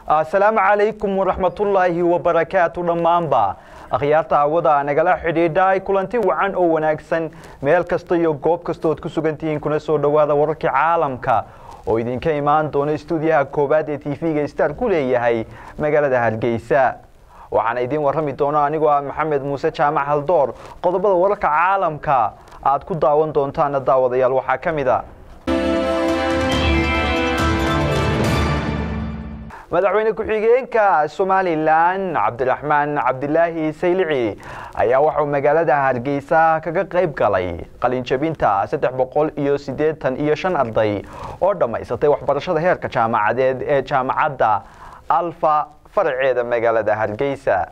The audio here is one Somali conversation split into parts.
asalaamu calaykum waraxmatullaahi wabarakaatu dhammaanba akhyaarta hawada nagala xidhiidha ay kulanti wacan oo wanaagsan meel kasta iyo goob kasta ood ku sugan tihiin kuna soo dhowaada wararkii caalamka oo idinka imaan doona istuudiyaha koowaad ee tv-ga star ku leeyahay magaalada hargeysa waxaana idiin warrami doona anigoo ah maxamed muuse jaamac haldoor qodobada wararka caalamka aad ku daawan doontaana daawadayaal waxaa ka mid a madaxweyne ku-xigeenka somalilan cabdiraxmaan cabdilaahi saylici ayaa waxauu magaalada hargeysa kaga qayb galay qalinjabinta saddex boqol iyo siddeetan iyo shan arday oo dhammaysatay waxbarashada heerka jaamacadeed ee jaamacadda alfa faraceeda magaalada hargeysa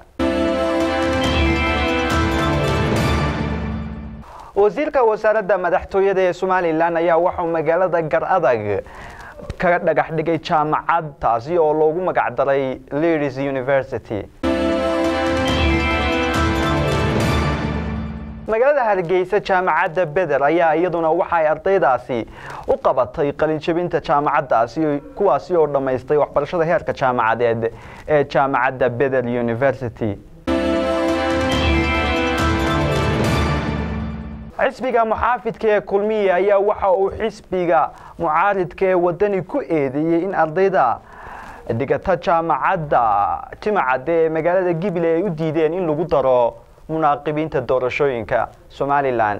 wasiirka wasaaradda madaxtooyada ee somalilan ayaa waxauu magaalada gar adag ka dhagax dhigay jaamacad taasi oo loogu magac daray ladies university magaalada hargeysa jaamacadda beder ayaa iyaduna waxa ay ardaydaasi u qabatay qalinjabinta jaamacaddaasi kuwaasi oo dhammaystay waxbarashada heerka jaamacadeed ee jaamacadda beder university xisbiga muxaafidka ee kulmiya ayaa waxa uu xisbiga mucaaridka ee wadani ku eedeeyey in ardayda dhigata jaamacadda jimacadde ee magaalada gible ay u diideen in lagu daro munaaqibiinta doorashooyinka somalilan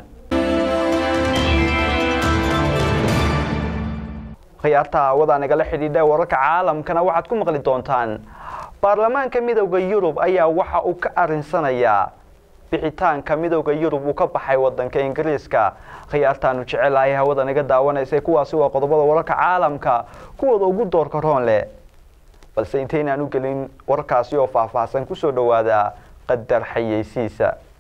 khiyaarta hawada nagala xidhiidha wararka caalamkana waxaad ku maqli doontaan baarlamaanka midowda yurub ayaa waxa uu ka arinsanayaa bixitaanka midowda yurub uu ka baxay wadanka ingiriiska khiyaartaanu jecelahay hawada naga daawanaysay kuwaasi waa qodobada wararka caalamka kuwooda ugu doorka roon leh balse intaynaan u gelin warkaasi oo faahfaahsan kusoo dhowaada qadar xayeysiisa